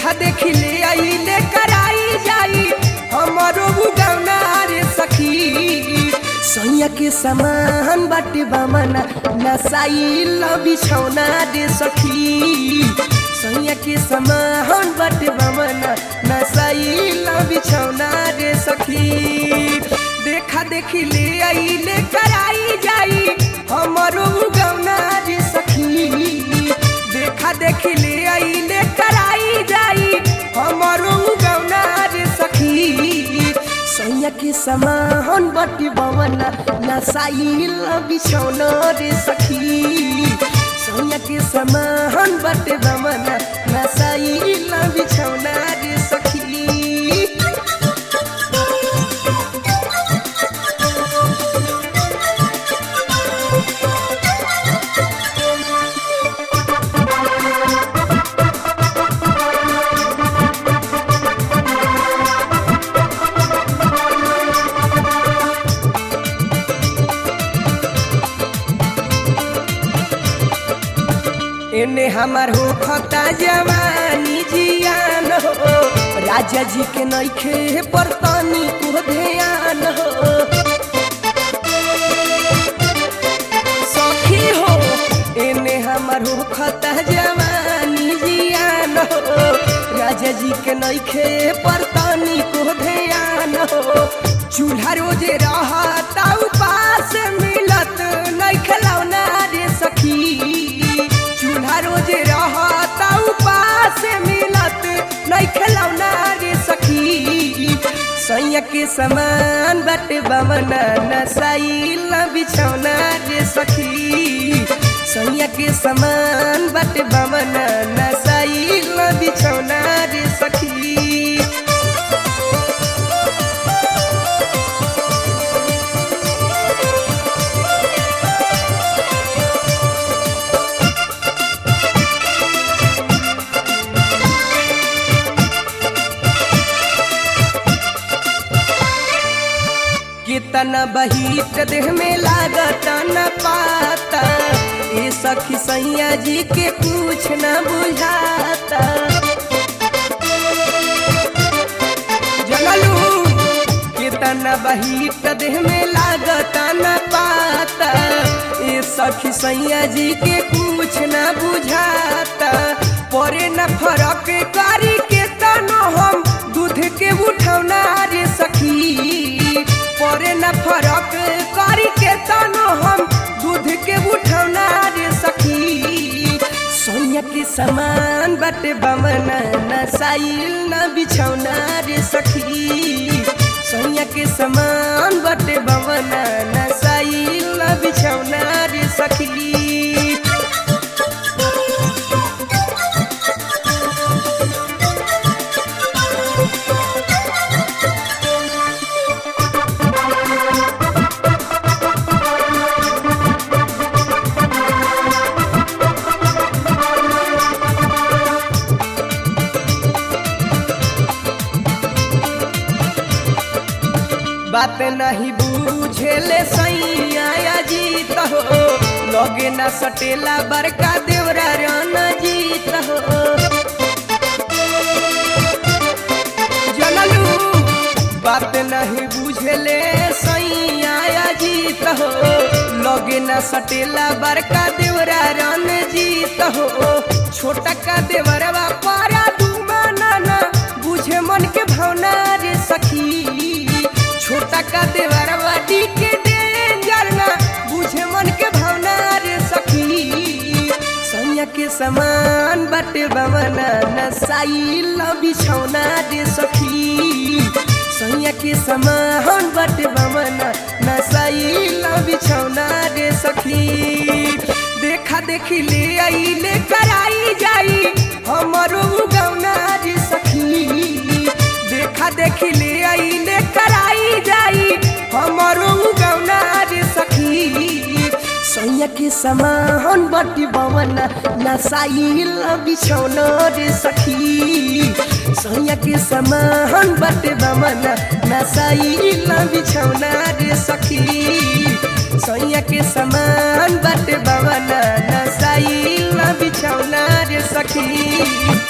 देखा देखी ले आई ले कराई जाई हमारो गौना रे सखी सैया के समान बाटे बमना नसाइल बिछौना रे सखी सैया के समान बाटे बमना नसाइल बिछौना रे सखी देखा देखी ले आई ले कराई जाई हमारो गौना रे सखी देखा देखी ले आई ले कराई जाई हमारो गौना रे सखी सैया के समान बटी बवना नसाइल बिछौना रे सखी सैया के समान बटे बवना नसाइल बिछौना रे सखी एने हमार हो खता जवानी जियान हो राजा जी के नैखे पर तनी को ध्यान हो सखी हो एने हमार हो खता जवानी जियान हो राजा जी के नैखे पर तनी को ध्यान हो चूल्हा रोजे रहता उपास मिलत नहीं खिलौना रे सखी चूल्हा रोजे रहता उपास मिलत नहीं खिलौना रे सखी सैया के समान बटे बमना नसाइल बिछौना रे सखी सैया के समान बटे बमना नसाइल बिछौना रे सखी कितना बहित देह में लागत न पाता ये सखी सैया जी के कुछ न बुझाता जनलू कितना बहित देह में लागत न पाता ये सखी सैया जी के कुछ न बुझाता परे न फरक करी के तनो हम दूध के उठौना रे सखी परे न फरक करी के तनो हम दूध के उठौना रे सखी सोनिया के समान बटे बमना नसाइल न बिछौना रे सखी सोनिया के समान बटे बमना नसाइल न बिछौना रे सखी बात नहीं बूझेले सैया जीत हो लगे न सटेला बड़का देवरा रन जीत हो जनलू बात नहीं बुझेले सैया जीत हो लगे न सटेला बड़का देवरा रन जीत हो छोटा का देवरवा पारा दुमा नाना बुझे मन के भावना रे सखी छोटा का देवरवा डी के डेंजर ना बुझे मन के भावना रे सखी सैया के समान बटे बमना नसाइल बिछौना रे सखी सैया के समान बटे बमना नसाइल बिछौना रे सखी देखा देखी ले आई ले कराई जाई हमारो गौना रे सखी देखा देखी ले आई ले कराई जाई हमारो गौना रे सखी सैया के समान बटी बवना नसाइल बिछौना रे सखी सैया के समान बटे बवना नसाइल बिछौना रे सखी सैया के समान बटे बवना नसाइल बिछौना रे सखी